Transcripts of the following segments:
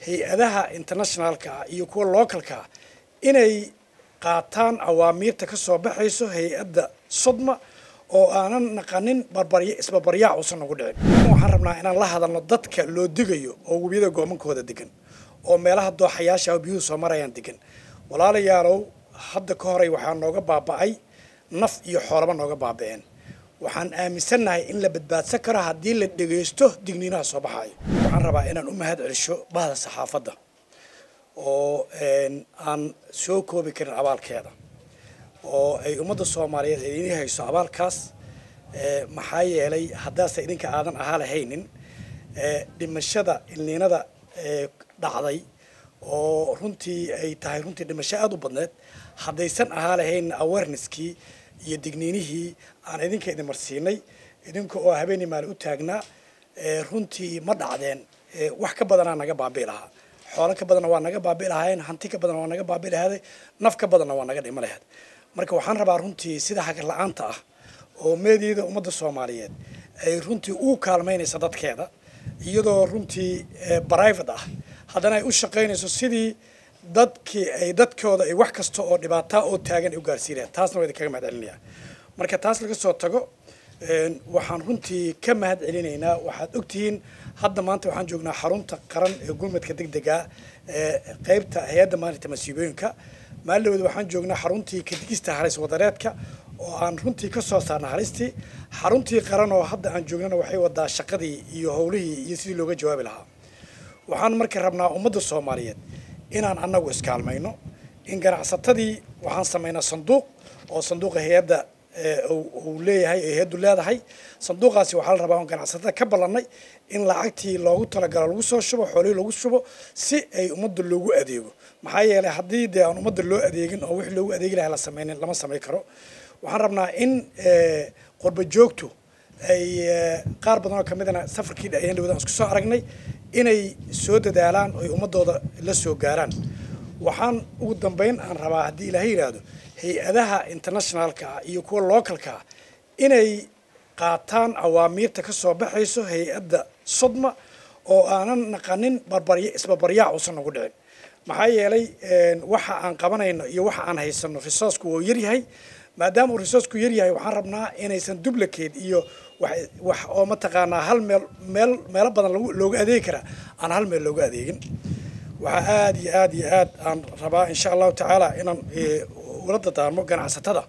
hay-adaha internationalka ah iyo kuwa localka ah inay qaataan awaamiirta ka soo baxayso hay-adda sodma oo aanan naqanin barbarya isbarbaryaac uusan nagu dhicin waxaan rabnaa inaan la hadalno dadka loo digayo oo webiyada goomankooda degan oo meelaha dooxayaasha biyuhu soo marayaan degan walaalayaalow hadda ka horay waxaa nooga baaba'ay naf iyo xoolaba nooga baaba'een waxaan aaminsannahay in la badbaadsan karo haddii la dhegaysto digniinaha soo baxaayo waxaan rabaa inaan u mahad celisho bahda saxaafadda oo aan soo koobi karin abaalkeeda oo ay ummadda soomaaliyeed idin hayso abaalkaas maxaa yeelay haddaase idinka aadan ahaa lahaynin dhimashada ilniinada dhacday oo runtii ay tahay runtii dhimasho aada u badneed haddaysan ahaa lahaynin awareneskii iyo digniinihii aan idinka idin marsiinay idinka oo habeenii maali u taagnaa runtii ma dhacdeen wax ka badanaa naga baabi'i lahaa xoolo ka badanna waa naga baabi'i lahaayeen hanti ka badanna waa naga baabi'i lahaaday naf ka badanna waa naga dhima lahayd marka waxaan rabaa runtii sida hagar la-aanta ah oo meediyada ummadda soomaaliyeed ay runtii u kaalmaynaysa dadkeeda iyadoo runtii private ah haddana ay u shaqaynayso sidii dadkii ay dadkooda ay wax kasta oo dhibaataa oo taagan ay u gaarsiinayaan taasna waa idinkaga mahad celinayaa marka taas laga soo tago waxaan runtii ka mahad celinaynaa waxaad ogtihiin hadda maanta waxaan joognaa xarunta qaran ee gurmadka degdega ee qeybta hay-adda maalinta masiibooyinka maalidhawada waxaan joognaa xaruntii kadigista halis wadareedka oo aan runtii ka soo saarna halistii xaruntii qaran oo hadda aan joognana waxay wadaa shaqadii iyo howlihii iyo sidii looga jawaabi lahaa waxaan marka rabnaa ummadda soomaaliyeed inaan annagu iskaalmayno in ganacsatadii waxaan samaynaa sanduuq oo sanduuqa hay-adda uu leeyahay ee hay-addu leedahay sanduuqaasi waxaa la rabaa on ganacsatada ka ballannay in lacagtii loogu talagalo lagu soo shubo xoolihii lagu shubo si ay ummadda loogu adeego maxaa yeelay haddii dee aan ummadda loo adeegin oo wixii loogu adeegi lahay la samaynin lama samayn karo waxaan rabnaa in qurba joogtu ay qaar badan oo ka midana safarkii ayaan dhawada aan isku soo aragnay inay soo dadaalaan oo ay ummadooda la soo gaaraan waxaan ugu dambayn aan rabaa haddii ilaahay yidhaahdo hay-adaha internationalka ah iyo kuwa localka ah inay qaataan awaamiirta ka soo baxayso hay-adda sodma oo aanan naqanin barbarya isbarbaryaac uusan nagu dhicin maxaa yeelay waxa aan qabanayno iyo waxa aan haysano resourcku wuu yaryahay maadaama uu resourcku yaryahay waxaan rabnaa inaysan duplicate iyo wax oo mataqaanaa hal meel meel meelo badan looga adeegi karaa aan hal meel looga adeegin waxaa aada iyo aada iyo aad aan rabaa insha allahu tacaala inaan ula dadaarmo ganacsatada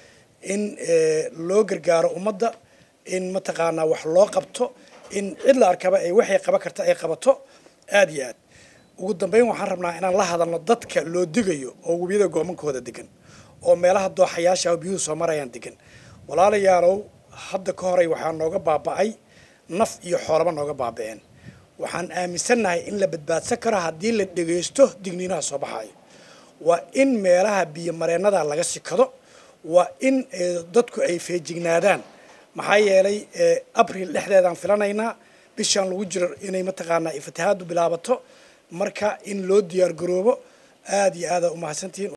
in loo gargaaro ummadda in mataqaanaa wax loo qabto in cid la arkaba ay waxay qaban karta ay qabato aada iyo aad ugu dambeyn waxaan rabnaa inaan la hadalno dadka loo digayo oo webiyada goomankooda degan oo meelaha dooxayaasha biyuhu soo marayaan degan walaalayaalow hadda ka horay waxaa nooga baaba'ay naf iyo xoolaba nooga baaba'een waxaan aaminsannahay in la badbaadsan karo haddii la dhegaysto digniinaha soo baxaayo waa in meelaha biyo mareennada laga sikado waa in dadku ay feejignaadaan maxaa yeelay abril dhexdeedaan filanaynaa bishaan lagu jiro inay mataqaanaa fatahaadu bilaabato marka in loo diyaar garoobo aada iyo aada umahadsantihiin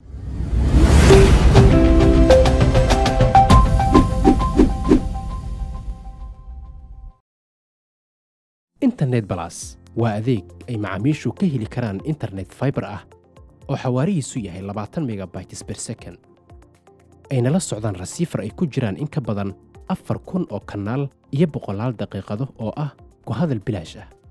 internet balas waa adeeg ay macaamiishu ka heli karaan internet faibar ah oo xawaarihiisu yahay labaatan megabytes ber second ayna la socdaan rasiifar ay ku jiraan in ka badan afar kun oo kanaal iyo boqolaal daqiiqado oo ah ku hadal bilaash ah